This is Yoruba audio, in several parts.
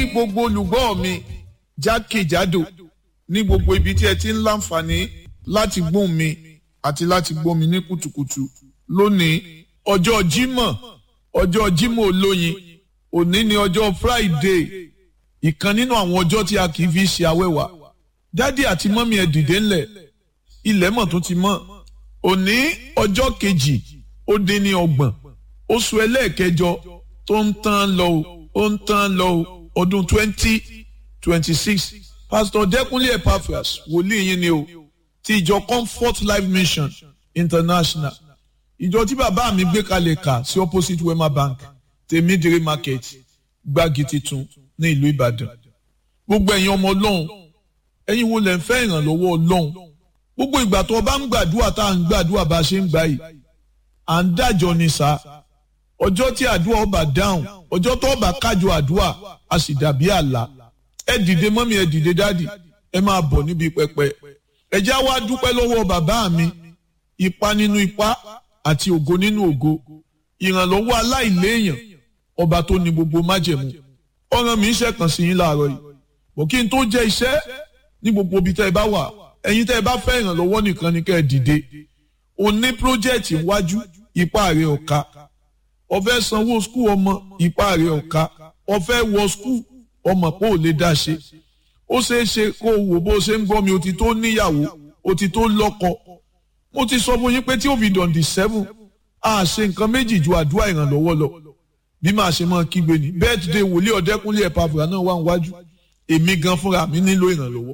gbogbo olùgbọ́ mi jákèjádò ní gbogbo ibi tí ẹ ti ń láǹfààní láti gbóhùn mi àti láti gbọ́ mi ní kùtùkùtù lónìí ọjọ́ Jímọ̀ ọjọ́ Jímọ̀ olóyin òní ni ọjọ́ Friday ìkan nínú àwọn ọjọ́ tí a kì í fi ṣe awẹ́wà dádì àti mọ́mí ẹ dìde ńlẹ̀ ilẹ̀ mọ̀ tó ti mọ́ òní ọjọ́ kejì ó dín ní ọgbọ̀n oṣù ẹlẹ́ẹ̀kẹjọ tó ń tán lọ ó ń tán lọ ọdún twenty twenty six pastor Dẹ́kunlé Epaphras wòlíì yín ni o ti ìjọ Comfort Life Mission International ìjọ tí bàbá mi gbé kalẹ̀ kà sí opposite Wema Bank tèmídìrí market gbági titun ní ìlú Ìbàdàn gbogbo ẹ̀yin ọmọ Ọlọ́run ẹ̀yin wo lẹ ń fẹ́ ìrànlọ́wọ́ Ọlọ́run gbogbo ìgbà tó o bá ń gbàdúrà tá à ń gbàdúrà bá a ṣe ń gbà yìí à ń dájọ́ ni sá ọjọ́ tí àdúrà ọba dáhùn ọjọ́ tó ọba kájọ àdúrà a sì dàbí àlá ẹ dìde mọ́mí ẹ dìde dádì ẹ máa bọ̀ níbi pẹpẹ ẹ já wá dúpẹ́ lọ́wọ́ bàbá mi ipa nínú ipa àti ògo nínú ògo ìrànlọ́wọ́ aláìléèyàn ọba tó ní gbogbo májẹ̀mú ọ̀ràn mi ń ṣẹ̀kàn sí yín láàárọ̀ yìí bọ̀ kí n tó jẹ́ iṣẹ́ ní gbogbo ibi tẹ́ ẹ bá wà ẹ̀yin tẹ́ ẹ bá fẹ́ ìrànlọ́wọ́ nìkan ni kẹ́ ẹ dìde o ní pírójẹ́ẹ̀tì iwájú ipá rẹ̀ ọ̀ka o fẹ́ sanwó skul ọmọ ipá rẹ̀ ọ̀ka o fẹ́ wọ skul ọmọ pé ò lè dá ṣe ó ṣeé ṣe kó o wò bó ṣe ń gbọ́ mi o ti tó níyàwó o ti tó lọ́kọ mo ti sọ fún yín pé tí ó fi dọ̀ǹdì sẹ́fún a ṣe nǹkan méjì ju àdúrà ìrànlọ́wọ́ lọ bí màá ṣe máa kígbe ní birthday wòlíì ọ̀dẹ́kúnlé Epaphras náà wà níwájú èmi gan fúnra mi nílò ìrànlọ́wọ́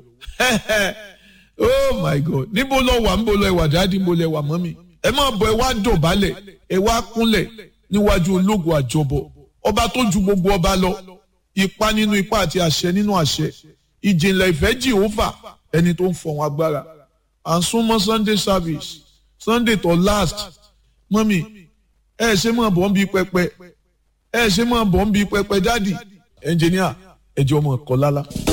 oh my god níbo lọ wà níbo lọ ẹwà dáàdi níbo lọ ẹwà mọ́mì ẹ máa bọ̀ ẹ wá dọ̀bálẹ̀ ẹ wá kúnlẹ̀ níwájú ológun àjọbọ ọba tó ju gbogbo ọba lọ ipa nínú ipa àti àṣẹ nínú àṣẹ ìjìnlẹ̀ ìfẹ́ jìhófà ẹni tó ń fọ̀hún agbára à ń súnmọ́ sunday service sunday tó last mọ́mì ẹ ṣe máa bọ̀ ń bí pẹpẹ ẹ ṣe máa bọ̀ ń bí pẹpẹ dáàdi ẹnjìníà ẹjọ́ ọmọ ẹ̀kọ́ lálá.